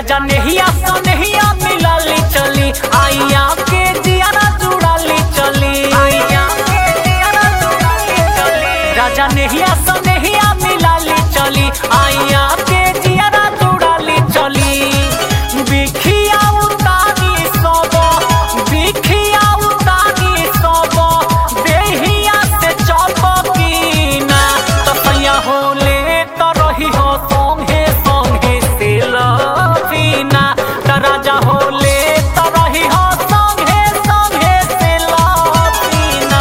राजा नेहिया सनेहिया मिलाली चली आइया के जियारा जुड़ाली चली आइया के जियारा जुड़ाली चली राजा नेहिया सनेहिया मिलाली चली आइया के जियारा जुड़ाली चली बिखिया उतारी सब बिखिया उतारी सब देहिया से चपकीना तसैया होले त रही हो संगे संगे से लवीना त राजा होले त रही हो संगे संगे से लवीना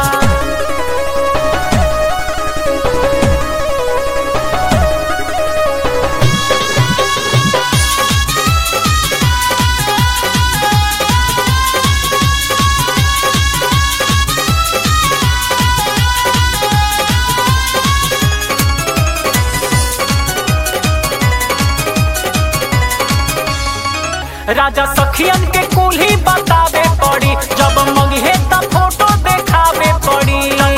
राजा सखियन के कुल्ही बतावे पड़ी जब मंगे त फोटो देखावे पड़ी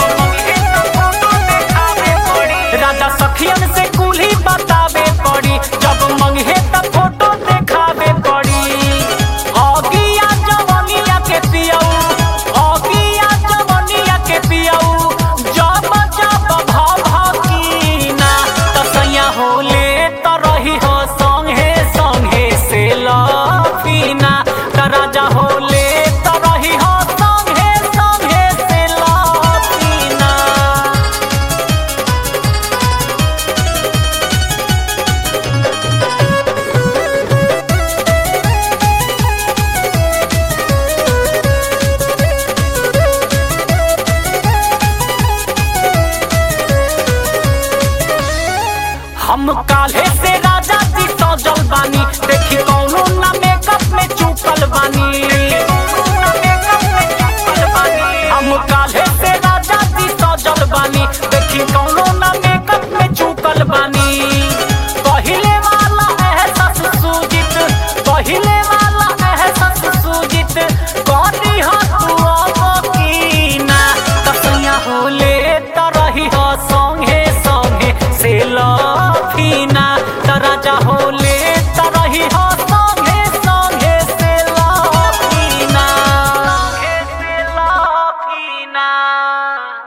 राजा सखियन से कुल्ही बतावे पड़ी जब मंगे त फोटो देखावे पड़ी अगिया जवनिया के पियऊ अगिया जवनिया के पियऊ जब जब भाव भाकीना तसैया होले त रही हो संगे संगे से लफीना त राजा हो